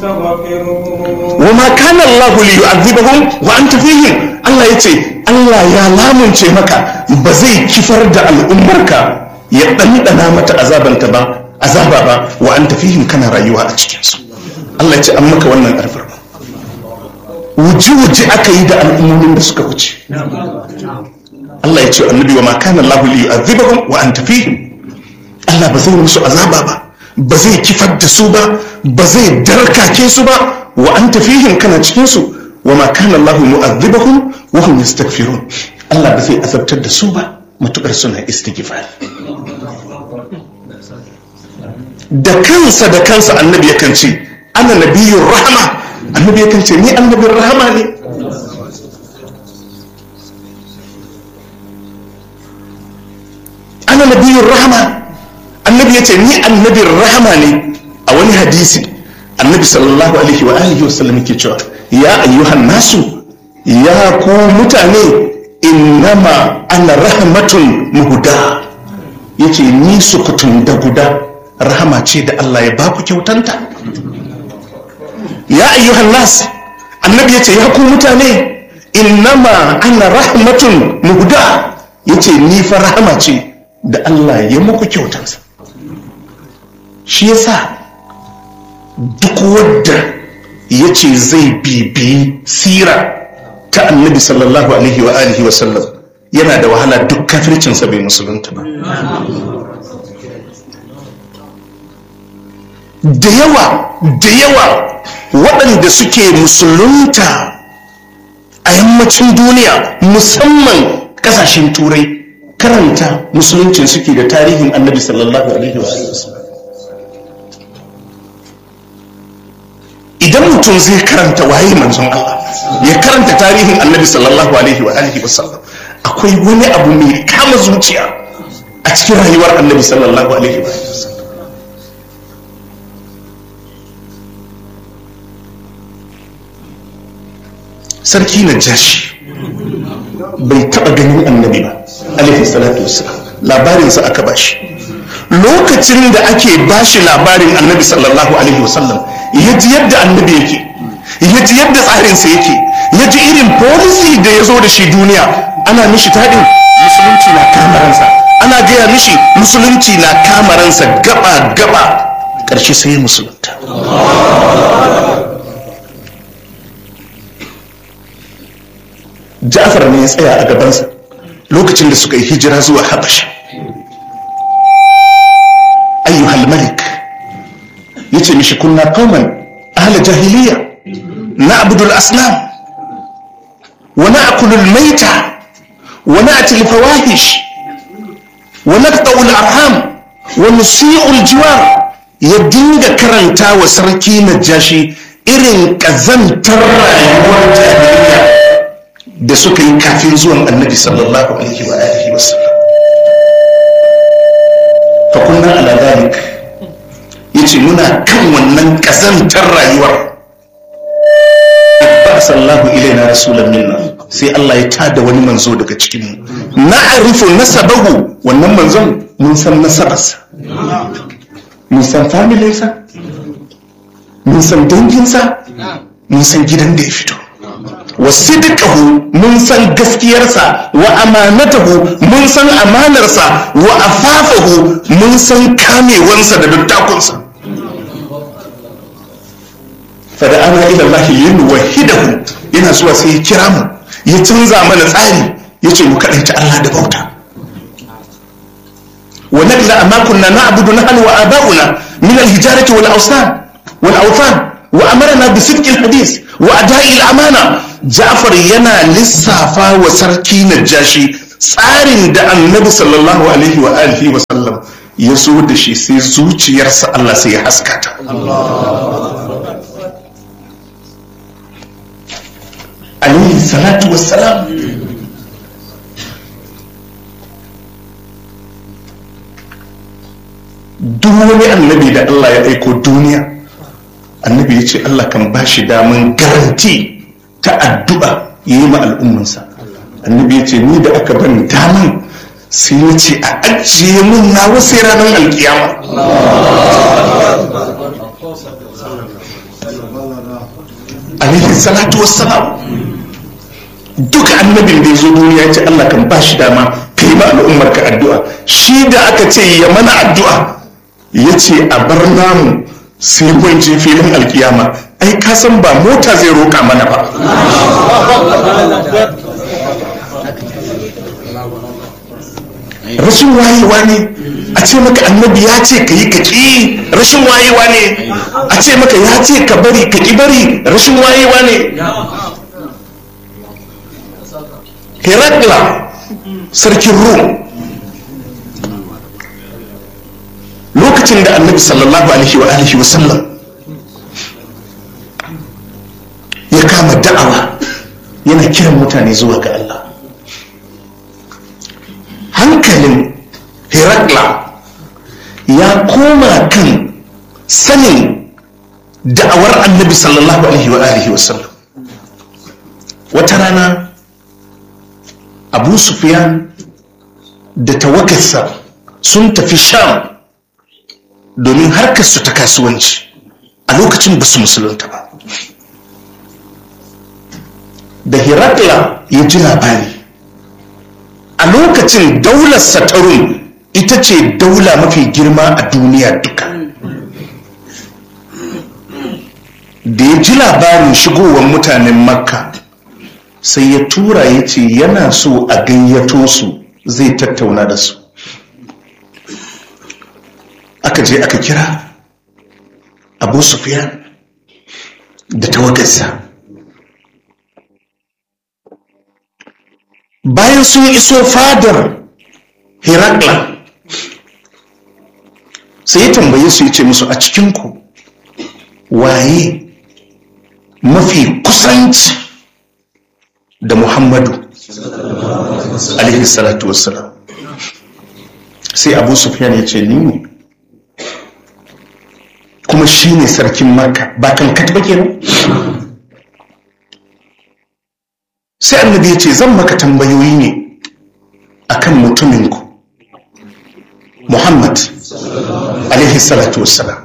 wa ma kana Allah li yu'adhibahum wa anta fihim Allah yace Allah ya lamunce maka ba zai kifar da al'ummarka ya ɗanɗana mata azabanta ba azaba ba wa anta fihim kana rayuwa a cikin su Allah ya ce an maka wannan ƙarfar ba wuji-wuji aka yi da al'ummomin da suka wuce Allah ya ce annabi wa ma kana Allah li yu'adhibahum wa anta fihim Allah ba zai musu azaba ba ba zai kifar da su ba ba zai darkake su ba wa anta fihim kana cikin su wa ma kana Allah mu'adhibahum wa hum yastaghfirun Allah ba zai azabtar da su ba matukar suna istighfar da kansa da kansa annabi yakan ce ana nabiyyur rahma annabi yakan ce ni annabin rahama ne ana nabiyyur rahma annabi yace ni annabin rahama ne a wani hadisi annabi sallallahu alaihi wa alihi wasallam yake cewa ya ayyuhan nasu ya ku mutane innama ana rahmatun muhuda yace ni sukutun da guda rahama ce da Allah ya baku kyautanta ya ayyuhan nas annabi yace ya ku mutane innama ana rahmatun muhuda yace ni fa rahama ce da Allah ya muku kyautansa shi yasa duk wadda ya ce zai bibi sira ta annabi sallallahu alaihi wa alihi wa sallam yana da wahala duk kafircinsa bai musulunta ba da yawa da yawa waɗanda suke musulunta a yammacin duniya musamman ƙasashen turai karanta musuluncin suke da tarihin annabi sallallahu alaihi wa sallam idan mutum zai karanta waye manzon Allah ya karanta tarihin annabi sallallahu alaihi wa alihi wasallam akwai wani abu mai kama zuciya a cikin rayuwar annabi sallallahu alaihi wa sallam sarki na jashi bai taba ganin annabi ba alaihi salatu wasallam labarinsa aka bashi lokacin da ake bashi labarin annabi sallallahu alaihi wasallam ya ji yadda annabi yake ya ji yadda tsarinsa yake ya ji irin policy da ya zo da shi duniya ana mishi taɗin musulunci na kamaransa ana gaya mishi musulunci na kamaransa gaba gaba ƙarshe sai musulunta ja'far ne ya tsaya a gabansa lokacin da suka yi hijira zuwa habasha ayyuhal malik yace mishi kunna qauman ahla jahiliya na'budu al-asnam wa na'kulu al-mayta wa na'ti al-fawahish wa naqta'u al-arham wa nusi'u al-jiwar ya dinga karanta wa sarki najashi irin kazantar rayuwar jahiliya da suka yi kafin zuwan annabi sallallahu alaihi wa alihi wa sallam fa kunna ala dhalik yace muna kan wannan kazantar rayuwar sallahu ilaina rasulan minna sai Allah ya tada wani manzo daga cikin mu na'rifu nasabahu wannan manzon mun san nasabarsa mun san familinsa mun san danginsa mun san gidan da ya fito wa sidqahu mun san gaskiyarsa wa amanatahu mun san amanarsa wa afafahu mun san kamewansa da dattakunsa fada ana ila Allah yin wahidahu yana zuwa sai ya kira mu ya canza mana tsari ya ce mu kaɗaita Allah da bauta wa nakla amma kunna na'budu nahnu wa aba'una min al-hijarati wal awsan wal awthan wa amarna bi sidqi al-hadith wa ada'i al-amana Ja'far yana lissafa wa sarki Najashi tsarin da Annabi sallallahu alaihi wa alihi wa sallam ya zo da shi sai zuciyarsa Allah sai ya haskata alaihi salatu wassalam duk wani annabi da Allah ya aiko duniya annabi ya ce Allah kan ba shi daman garanti ta addu'a ya yi ma al'ummansa annabi ya ce ni da aka ban daman sai ya ce a ajiye mun na wasu ranar alkiyama alaihi salatu wassalam duka annabin da ya zo duniya ce Allah kan ba shi dama ka yi ma al'ummar ka addu'a shi da aka ce ya mana addu'a ya ce a bar namu sai mun je filin alkiyama ai ka san ba mota zai roƙa mana ba rashin wayewa ne a ce maka annabi ya ce ka yi ka ƙi rashin wayewa ne a ce maka ya ce ka bari ka ƙi bari rashin wayewa ne herakla sarkin rum lokacin da annabi sallallahu alaihi wa alihi wa sallam ya kama da'awa yana kiran mutane zuwa ga Allah hankalin herakla ya koma kan sanin da'awar annabi sallallahu alaihi wa alihi wa sallam wata rana abu sufyan da tawagarsa sun tafi sham domin harkarsu ta kasuwanci a lokacin ba su musulunta ba da herakla ya ji labari a lokacin daular satarun ita ce daula mafi girma a duniya duka da ya ji labarin shigowar mutanen makka sai ya tura ya ce yana so a gayyato su zai tattauna da su aka je aka kira abu sufiyan da tawagarsa bayan sun iso fadar herakla sai ya tambaye su ya ce musu a cikinku waye mafi kusanci da muhammadu alaihi salatu wassalam sai abu sufyan ya ce ni ne kuma shi ne sarkin maka ba kan katba kenan sai annabi ya ce zan maka tambayoyi ne akan mutuminku muhammad alaihi salatu wassalam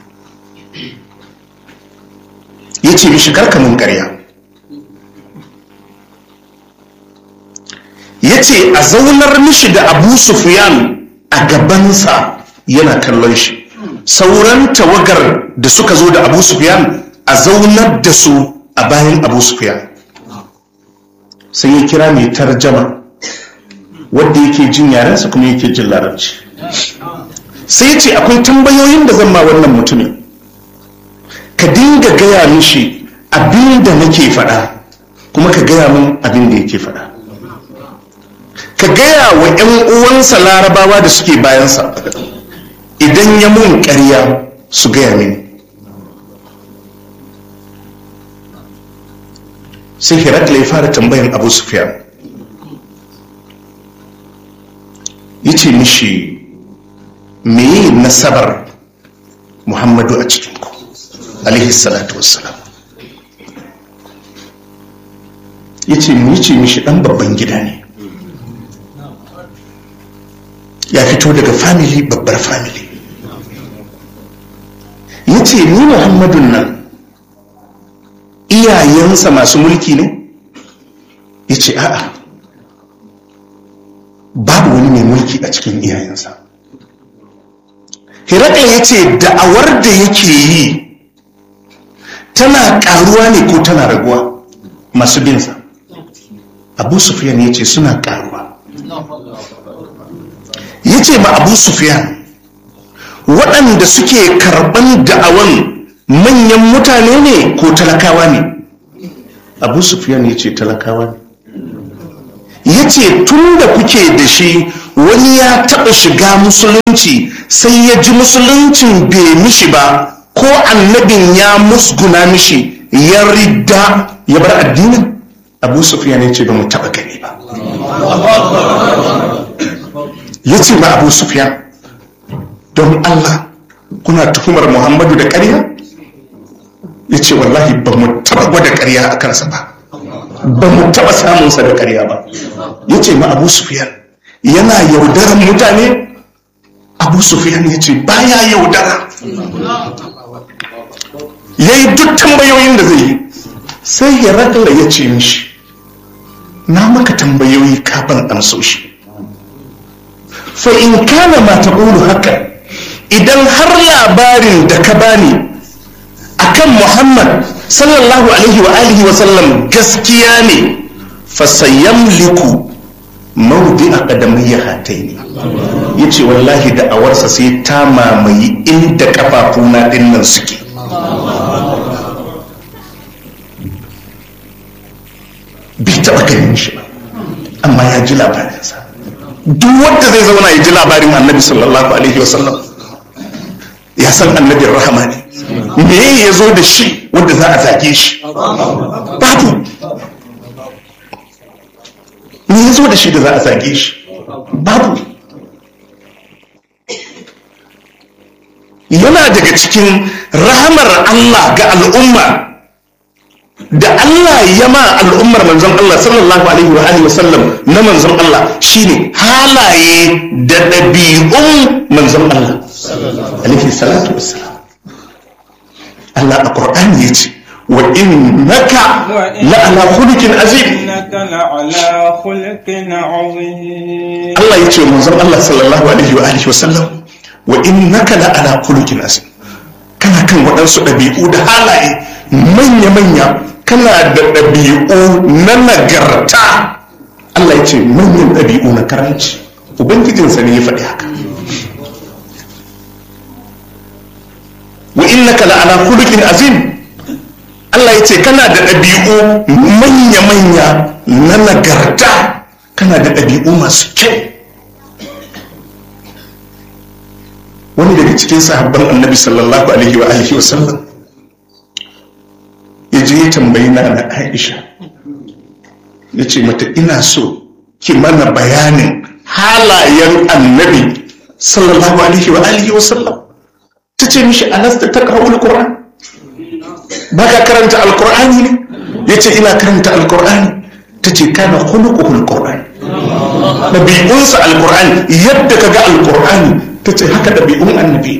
ya ce mishi karkamin karya ya ce a zaunar mishi da abu sufyan a gabansa yana kallon shi sauran tawagar da suka zo da abu sufyan a zaunar da su a bayan abu sufyan sai ya kira mai tarjama wadda yake jin yarensa kuma yake jin larabci sai ya ce akwai tambayoyin da zan ma wannan mutumin ka dinga gaya mishi abin da nake faɗa kuma ka gaya min abin da yake faɗa ka gaya wa 'yan uwansa larabawa da suke bayansa idan ya mun ƙarya su gaya mini sai herakla ya fara tambayan abu sufyan ya ce mishi meye nasabar muhammadu a cikinku alaihi salatu wassalam ya ce mu ce mishi ɗan babban gida ne ya fito daga family babbar family ya ce ni muhammadun nan iyayensa masu mulki ne ya ce a'a babu wani mai mulki a cikin iyayensa hiraka ya ce da'awar da yake yi tana karuwa ne ko tana raguwa masu binsa abu sufiyan ya ce suna karuwa ya ce ma abu sufiyan waɗanda suke karɓan da'awan manyan mutane ne ko talakawa ne abu sufiyan ya ce talakawa ne ya ce tun da kuke da shi wani ya taɓa shiga musulunci sai ya ji musuluncin bai mishi ba ko annabin ya musguna mishi ya ridda ya bar addinin abu sufiyan ya ce ba mu taɓa gani ba ya ce ma abu sufiyan don allah kuna tuhumar muhammadu da ƙarya ya ce wallahi ba mu taɓa gwada ƙarya a kansa ba ba mu taɓa samunsa da ƙarya ba ya ce ma abu sufiyan yana yaudaran mutane abu sufiyan ya ce baya yaudara ya yi duk tambayoyin da zai yi sai herakla ya ce mishi na maka tambayoyi kafin amsoshi fa in kana ma taqulu haka idan har labarin da ka bani akan Muhammad sallallahu alaihi wa alihi wa sallam gaskiya ne fa sayamliku mawdi aqdamayya hataini yace wallahi da awarsa sai ta mamayi inda kafafuna dinnan suke bai taɓa ganin shi ba amma ya ji labarinsa duk wanda zai zauna ya ji labarin annabi sallallahu alaihi wasallam ya san annabin rahama ne me ya zo da shi wanda za a zage shi babu me ya zo da shi da za a zage shi babu yana daga cikin rahamar Allah ga al'umma da Allah ya ma al'ummar manzon Allah sallallahu alaihi wa alihi wasallam na manzon Allah shine halaye da ɗabi'un manzon Allah alaihi salatu wassalam Allah a Qur'ani yace wa innaka la ala khuluqin azim innaka la ala khuluqin azim Allah yace manzon Allah sallallahu alaihi wa alihi wasallam wa innaka la ala khuluqin azim kana kan waɗansu ɗabi'u da halaye manya-manya kana da ɗabi'u na nagarta Allah ya ce manyan ɗabi'u na karanci ubangijinsa ne ya faɗi haka wa innaka la'ala khuluqin azim Allah ya ce kana da ɗabi'u manya-manya na nagarta kana da ɗabi'u masu kyau wani daga cikin sahabban annabi sallallahu alaihi wa alihi wa sallam ya je ya tambayi na na aisha ya ce mata ina so ki mana bayanin halayen annabi sallallahu alaihi wa alihi wa sallam ta ce mishi alasta ta kawo alkur'an ba ka karanta alkur'ani ne ya ce ina karanta alkur'ani ta ce kana hulukuhu alkur'ani ɗabi'unsa alkur'ani yadda ka ga alkur'ani ta ce haka ɗabi'un annabi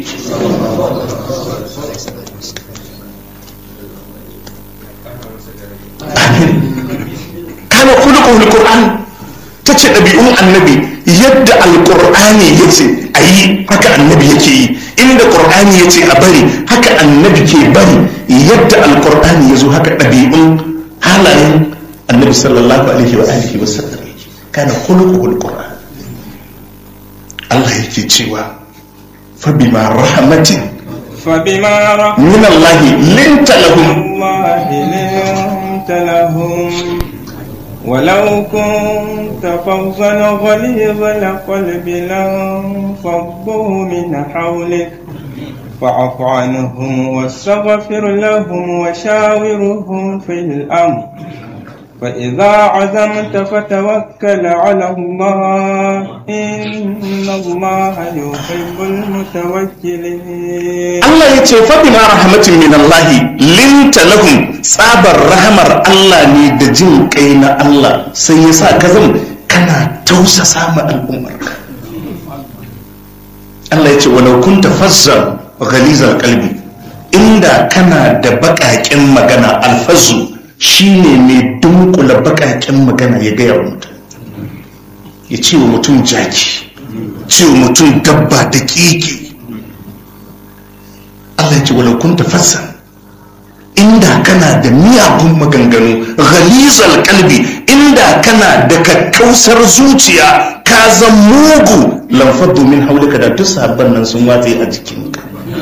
kana khuluquhul qur'an tace ɗabi'un annabi yadda alqur'ani yace ayi haka annabi yake yi inda qur'ani yace a bari haka annabi ke bari yadda alqur'ani yazo haka ɗabi'un halayen annabi sallallahu alaihi wa alihi wa sallam yake kana khuluquhul qur'an Allah yake cewa fa bima rahmatin فبما رحمة min Allah linta lahum الله لنت لهم ولو كنت فظا غليظ القلب لانفضوا من حولك فاعف عنهم واستغفر لهم وشاورهم في الأمر فإذا عزمت فتوكل على الله إن الله يحب المتوكلين Allah ya ce faɗi ma rahmatin min Allah linta lahum tsabar rahamar Allah ne da jin kai na Allah sai ya sa ka zama kana tausasa ma al'ummarka Allah ya ce walau kunta fazzan ghalizal qalbi inda kana da baƙaƙen magana alfazu shine mai dunkula baƙaƙen magana ya gaya wa mutum ya ce wa mutum jaki ce wa mutum dabba da ƙiƙi Allah ce walau kun tafassa inda kana da miyagun maganganu ghalizal kalbi inda kana da kakkausar zuciya ka zan mugu lamfar domin haulika da duk sahabban nan sun watse a jikinka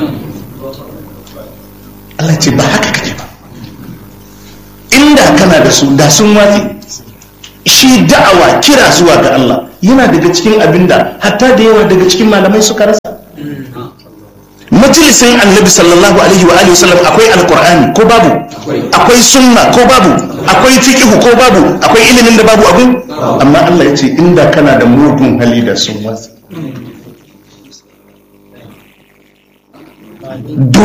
Allah ce ba haka kake ba inda kana da su da sun watse shi da'awa kira zuwa ga Allah yana daga cikin abinda hatta da yawa daga cikin malamai suka rasa majalisin annabi sallallahu alaihi wa alihi wasallam akwai alqur'ani ko babu akwai sunna ko babu akwai fiqhu ko babu akwai ilimin da babu abun amma Allah ya ce inda kana da mugun hali da sun wasa